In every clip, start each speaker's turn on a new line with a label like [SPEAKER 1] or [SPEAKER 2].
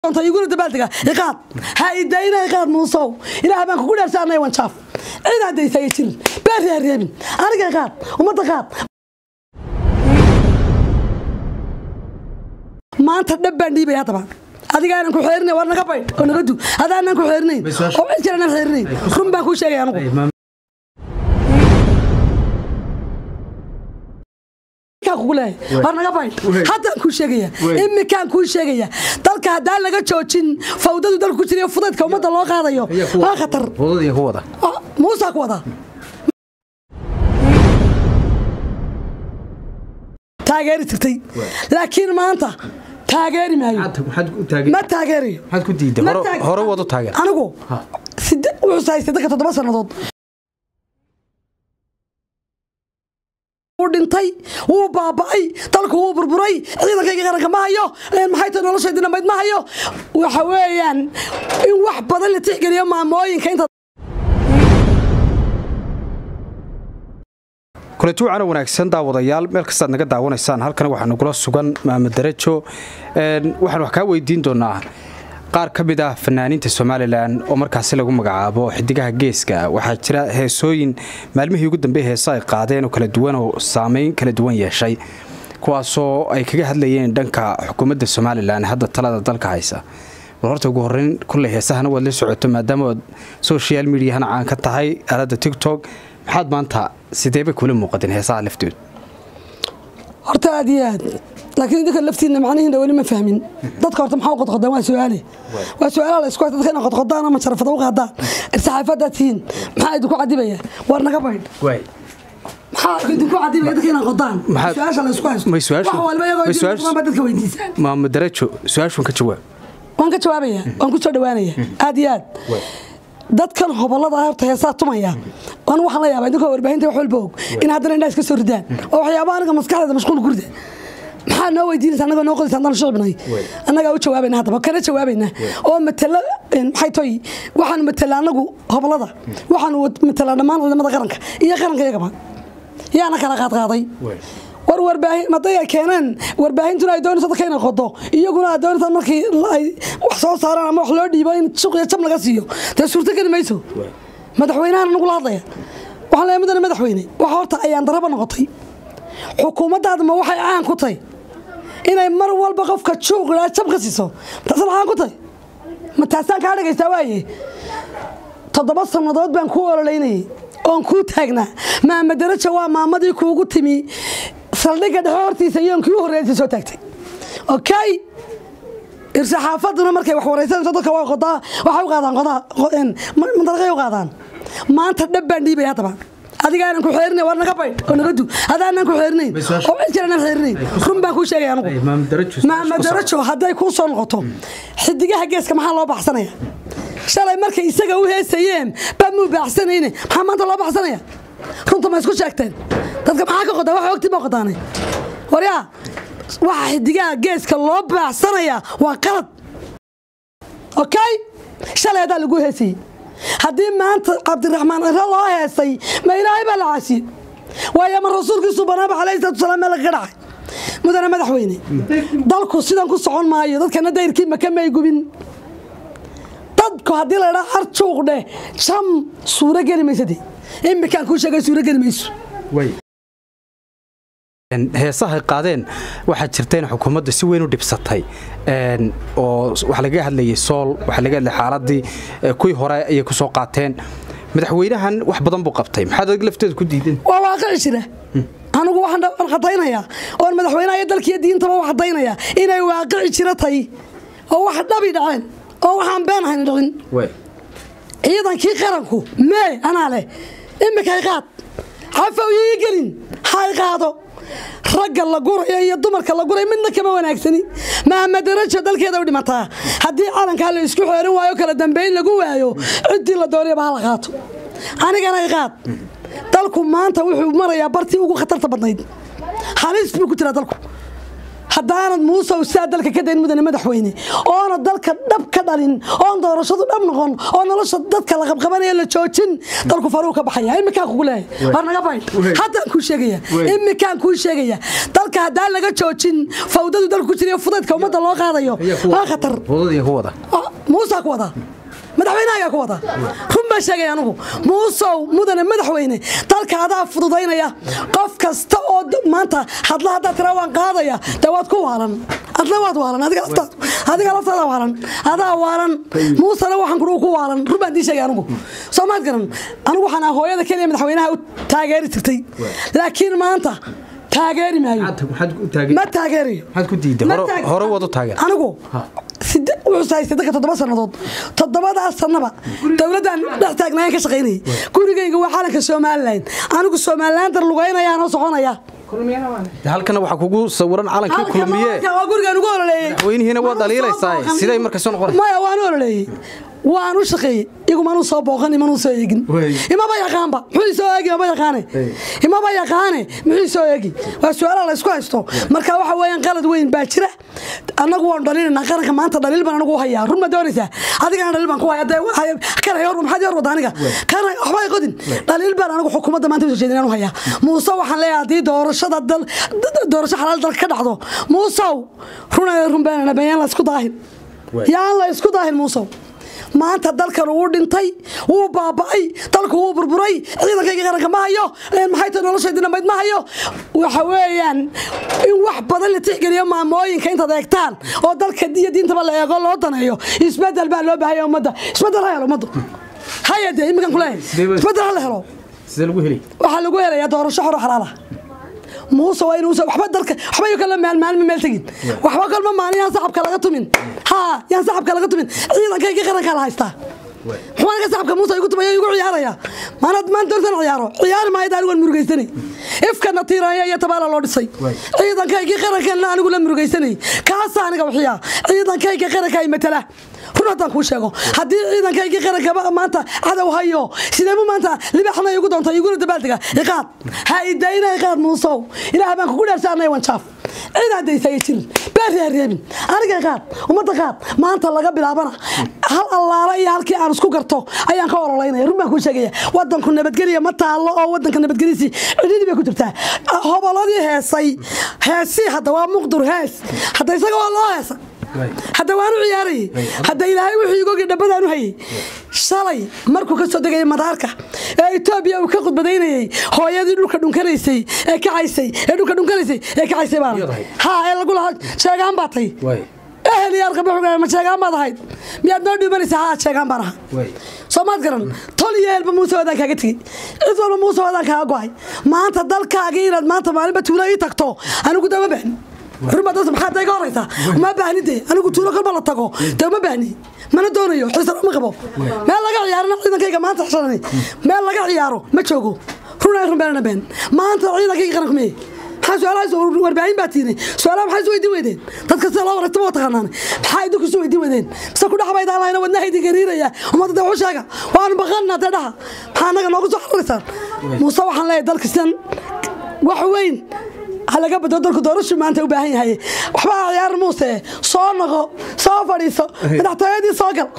[SPEAKER 1] iguna dabaaldega iqaad ha idayna iqaad muusow ilaah baan kugu dhaarsaanay wanjaaf cid haddaysa ay jirin beerri ha reebin aniga iqaad ummadda qaad maanta dhab baan dhiibay haddaba adigaanan ku xeerinay war naga baydh oo naga du adaanan ku xeerinayn oo cid kale nan xeerinayn run baan kuu sheegay anugu war naga baydh haddaan kuu sheegaya imikaan kuu sheegaya dalka haddaan laga joojin fawdadu dalku ku jirayo fudaydka ummadda loo qaadayo waa khatar muusaa ku wadaa taageeri jirtay laakiin maanta taageeri maayo ma taageerayo
[SPEAKER 2] hore wadu taageer
[SPEAKER 1] anigu wuxuu haystay dadka toddoba sannadood dhintay wuu baaba'ay dalku wuu burburay ciidankayga qaranka ma hayo maxay tahay noloshaydii dhammayd ma hayo waxa weeyaan in wax badan la tixgeliyo maamooyinka inta
[SPEAKER 2] kulanti wacana wanaagsan daawadayaal meel kastaad naga daawanaysaan halkan waxaa nagula sugan maamed darajo waxaan wax kaa weydiin doonaa qaar ka mid ah fanaaniinta somalilan oo markaasi lagu magacaabo xidigaha geeska waxaa jira heesooyin maalmihii ugu dambe heesa ay qaadeen oo kala duwan oo saameyn kala duwan yeeshay kuwaasoo ay kaga hadlayeen dhanka xukuumadda somalilan hadda talada dalka haysa bal horta ugu horeyn kulley heesahana waad la socoto maadaama oad social mediahana caan ka tahay aaladda tictok maxaad maanta sideebay kula muuqateen heesaha laftooda
[SPEAKER 1] horta aad iyo aad laakiin idinka laftiinna macnihiina weli ma fahmin dadka horta maxaa u qodqodaan waa su-aale waa su-aalaha la isku haysta dadka ina qodqodaan ama sharafada u qaadaan irsaxaafadaad tihiin maxaa idinku cadibaya war naga baydh maxaa idinku cadibaya dadka inaa qodaan su-aasha la isku haysto wax walba iyagoo idinkuqodaan baa dadka weydiisaan
[SPEAKER 2] maamed darajo su-aashun ka jawaab
[SPEAKER 1] waan ka jawaabaya waan ku soo dhawaanaya aad iyo aad dadkan hobolada horta heesaa tumaya anu waxaan la yaabaa idinkoo warbaahinta wax walba og in haddana indhaa iska soo ridaan oo waxyaaba aniga maskaxdeeda mashquul ku rida maxaa noo weydiinaysa annagoo noo qodaysa haddaan shicibnay annagaa u jawaabayna haddaba kana jawaabayna oo matala maxay toy waxaanu matala annagu hobolada waxaanu matalaa dhammaan ciidamada qaranka iyo qaranka iyagaba yaana kala qaadqaaday war warbaahin maday ay keeneen warbaahintuna ay doonayso dadka inay qodo iyaguna ay doonaysa markii ay wax soo saaraan ama wax loo dhiibo in suq iyo jab laga siiyo dee suurto geli mayso madaxweynahan nagula hadlaya waxaan leeyahay mudane madaxweyne waxa horta ayaan daraba noqotay xukuumaddaada ma waxay caan ku tahay inay mar walba qofka juuq idhaa jab ka siiso taasna caan ku tahay ma taasaan kaa dhagaystaa waaye toddoba sannadood baan kuu ololeynayay oon kuu taagnaa maama daraja waa maamadii kuugu timi saldhigga dhexe hortiisa iyoon kii u horreysay soo taagtay okay irsaxaafaduna markay wax waraysanayso dadka waa qodaa waxay u qaadaan qodaa mandaraqay u qaadaan maanta dhab baan dhiibay haddaba adigaanan ku xeerinay war naga baydh oo naga du adaanan ku xeerinayn oo cid kale nan xeerinayn run baan kuu sheegay anugu maama darajo hadday kuu soo noqoto xidigaha geeska maxaa loo baxsanaya shalay markay isaga u heesayeen baa muu baaxsanayne maxaa maanta loo baxsanaya runta ma isku sheegteen dadka maxaa ka qodaa wax ogti ma qodaanay waryaa waxa xidigaha geeska loo baaxsanaya waa qalad okay shalay haddaa lagu heesayey haddii maanta cabdiraxmaan ciro loo heesay ma ilaahay baa la caasiyey waayo ma rasuulkiisu banaaba calayhi salatu wasalaam meel lagaga dhacay mudane madaxweyne dalku sidan ku socon maayo dadkana dayrkii maka may gubin dadku haddii la dhaa arjuuq dheh jam suuro geli maysade imikaan kuu sheegay suuro geli mayso
[SPEAKER 2] heesahay qaadeen waxaa jirta in xukuumadda si weyn u dhibsatay oo waxa lagaga hadlayay sool waxa laga hadlayay xaaladii kuwii hore ayay ku soo qaateen madaxweynahan wax badan buu qabtay maxaad adig lafteeda ku diidan
[SPEAKER 1] waa waaqici jira anigu waxaan cadaynayaa oon madaxweynaha iyo dalkiiyo diintaba u cadaynayaa inay waaqici jira tay oo wax dhabi dhaceen oo waxaan been ahayn dhicin ciidankii qaranku mee anaa leh imika hay qaad xafaw ii gelin hay qaado ragga la gurayo iyo dumarka la gurayo midna kama wanaagsani maama darajo dalkeeda u dhimataa haddii calankaa la isku xeerin waayo kala dambayn lagu waayo ciddii la doonayaba ha la qaato anigana ay qaad dalku maanta wuxuu marayaa bartii ugu khatarta badnayd halis buu ku jiraa dalku haddaanad muusow sidaa dalka ka dayn mudane madaxweyne oona dalka dhab ka dhalin oon doorashadu dhab noqon oo nolosha dadka la qabqabanaya la joojin dalku faruu ka baxaya imikaan kugu leeyahay war naga baydh haddaan kuu sheegaya imikaan kuu sheegaya dalka haddaan laga joojin fawdadu dalku ku jirayo fudaydka ummadda loo qaadayo waa khatar
[SPEAKER 2] wadadii ku wada
[SPEAKER 1] muusaa ku wada madaxweynahagaa ku wada run baa sheegaya anugu muusow mudane madaxweyne dalka adaa fududaynaya qof kasta oo maanta hadla haddaa tiraa waan qaadaya dee waad ku waalan adna waad waalan adiga laftaadu adiga laftaada waalan adaa waalan muusena waxaan kudhuu ku waalan run baan dii sheegay anugu soo maad garan anigu waxaan ah hooyada keliya madaxweynaha u taageeri jirtay laakiin maanta taageeri maayo ma taageerayo
[SPEAKER 2] maxaad ku diiday hore waad u taageer
[SPEAKER 1] anigu wuxuu haystay dadka toddoba sannadood toddobadaas sannaba dowladdan dhex taagnaayan ka shaqaynayay gurigayga waa calanka somalilan anigu somalilan dar lugaynayaanoo soconaya
[SPEAKER 2] halkana waxaa kugu sawiran calankii kulmiye
[SPEAKER 1] waa gurigaan ugu ololeeyey
[SPEAKER 2] madaxweynihiina waa dhaliilaysaa siday markaas soo noqonaysaa
[SPEAKER 1] maya waan u ololeeyey waan u shaqeeyey igumanuu soo booqan imanuu soo eegin imaba yaqaanba muxuu soo eegi imaba yaqaane imaba yaqaane muxuu soo eegi waa su-aalaha la isku haysto marka waxa weeyaan qalad weyn baa jira annagu waan dhaliilanaa qaranka maanta dhaliil baan anagu hayaa run ma doonaysaa adigana dhaliil baan ku haya dee kan hayor maxaad yor wada aniga kan waxba ay qodin dhaliil baan anagu xukuumadda maanta usoo jeedin anu hayaa muuse waxaan leeyahay haddii doorashada dal doorasho xalaal dalka ka dhacdo muusow runa run baanana bayaan la isku daahin yaan la isku daahin muusow maanta dalkan wuu dhintay wuu baaba'ay dalku wuu burburay ciidankayga qaranka ma hayo maxay tahay noloshaydii dhammayd ma hayo waxa weeyaan in wax badan la tixgeliyo maamooyinka intaad eegtaan oo dalka iyo diintaba la eego loo daneeyo isbedel baa loo baahaya ummadda isbedel ha helo ummaddu haya dee iminkan kuleeyahay isbedel ha la helo
[SPEAKER 2] sidee lagu heli
[SPEAKER 1] waxaa lagu helayaa doorasho xoro xalaala muuse waa inuusa waxba dalka waxba iyo kale maal maalma meel tegin waxba kalma maalin yaan saxabka laga tumin haa yaan saxabka laga tumin ciidankayga qarankaa la haystaa muxuu aniga saxabka muuse igu tumaya igu ciyaaraya maanad maan doortan ciyaaro ciyaari maayo anigu waan murugaysanay ifkana tiiraanya iyo tabaala loo dhisay ciidankaygii qarankanna anigu la murugaysanay kaasa aniga wixiya ciidankayga qaranka ay matala run haddaan kuu sheego haddii ciidankaygii qarankaba maanta cadow hayo sideebu maanta libaxna igu doonta iguna dabaaldega iqaad ha idayna iqaad muusow ilaah baan kugu dhaarsaanay wanjaaf cid haddaysaaya jirin beeri ha reebin aniga iqaad ummadda qaad maanta laga bilaabana hal allaala iyo halkii aan isku garto ayaan ka ololaynaya run baan kuu sheegaya wadanku nabadgelya ma taallo oo wadanka nabadgelyisi cidhidii bay ku jirtaa hoboladii heesay heesii hadda waa muqdur hees hadda isaga waa loo heesa hadda waanu ciyaarayay hadda ilaahay wuxuu igogi dhabbadaan u hayay shalay markuu ka soo degayay madaarka ee etoobiya uu ka khudbadaynayay hooyadii dhulka dhunkanaysay ee kacaysay ee dhulka dhunkanaysay ee kacaysay baana haa ee lagu lahaa sheegaan baa tay ehel iyo alqabaxuga ma sheegaan baad ahayd miyaad noo dhimanaysaa haa sheegaan baan ahaa soo maad garan tol iyo ehelba muuse wadaan kaaga tegey cid walba muuse wadaan kaaga go'ay maanta dalkaagii inaad maanta maalinba tuulo ii tagto anigu dama bahni ruma dad maxaa dayga horaysa uma baahni dee anigu tuulo kolba la tago dee uma baahni mana doonayo xisan uma qabo meel laga ciyaarana ciidankayga maanta xishanani meel laga ciyaaro ma joogo runa run beenana been maanta ciidankayga qaranku meye maxaa su-aalahaas warbaahin baa tiinay su-aalaha maxaa isu weydiin weydeen dadka sida loo wareegtaba waa taqaanaan maxaa idinku isu weydiin weydeen mise ku dhaxbayda allahina wadnaha idin gariiraya ummadda dee wuxuu sheega waanu baqanna dee dhaha maxaa annaga noogu soo xariraysaan muuse waxaan leeyahay dalka sidan wax weyn halaga badlo dalku doorashu maanta u baahan yahay waxba ciyaar muuse soo noqo soo fadhiiso madaxtooyadii soo gal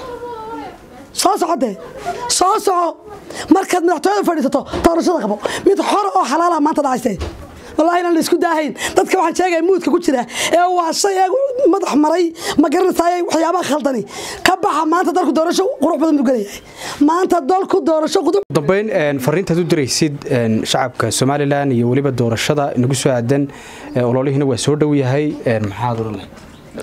[SPEAKER 1] soo socodee soo soco markaad madaxtooyada fadhiisato doorashada qabo mid xor oo xalaala maanta dhacayse wallahi inaan la isku daahayn dadka waxaan sheegaya muudka ku jira ee waa shay ee madax maray ma garanaysaay waxyaabaha khaldani ka baxa maanta dalku doorasho qurux badan buu gelayahay maanta dalku doorasho qudub
[SPEAKER 2] dambeyn fariintaad u diraysid shacabka somalilan iyo weliba doorashada inagu soo aadan ololihiina waa soo dhow yahay maxaad odhan lahayd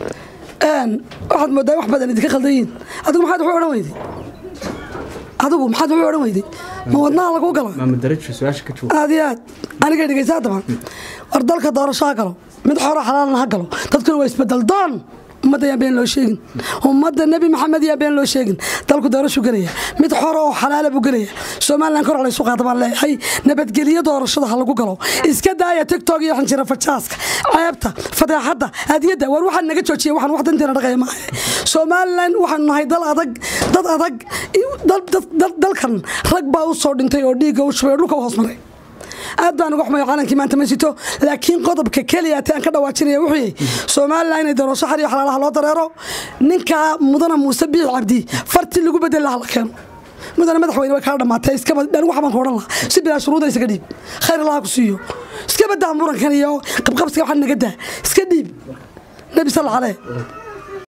[SPEAKER 1] waxaad moodaa wax badan idinka khaldan yihiin adigu maxaad wuxuu odhan weyday adigu maxaad wuxuu odhan weyday ma wadnaha lagu galo aad iyo aad aniga dhegeysaa daban war dalka doorasho ha galo mid xoro xalaalna ha galo dadkuna waa isbedel doon ummadda yaan been loo sheegin ummadda nebi maxamed yaa been loo sheegin dalku doorashu gelaya mid xoro oo xalaala buu gelaya somalilan kor laysu qaada baan leeyahay nabadgelyo doorashada ha lagu galo iska daaya tigtog iyo xanjira fajaaska ceebta fadeexadda adiyadda war waxaan naga joojiya waxaan wax danteena dhaqaya maaha somalilan waxaanu nahay dal adag dad adag dalkan rag baa u soo dhintay oo dhiigga u shubay oo dhulka u hoos maray aad baan uga xumayo calankii maanta ma sito laakiin qodobka keliya te aan ka dhawaajinaya wuxuu yahay somalilan inay doorasho xar iyo xalaalaha loo dareero ninkaa mudana muuse biix cabdi fartii lagu bedeli laha la keeno mudane madaxweyne way kala dhamaatay iskaba anigu waxbaan ku odhan lahaa si bilaa shuruuda isaga dhiib khayr allaha ku siiyo iska badaa murankan iyo qabqabsiga waxaa naga daa iska dhiib nebi sal calee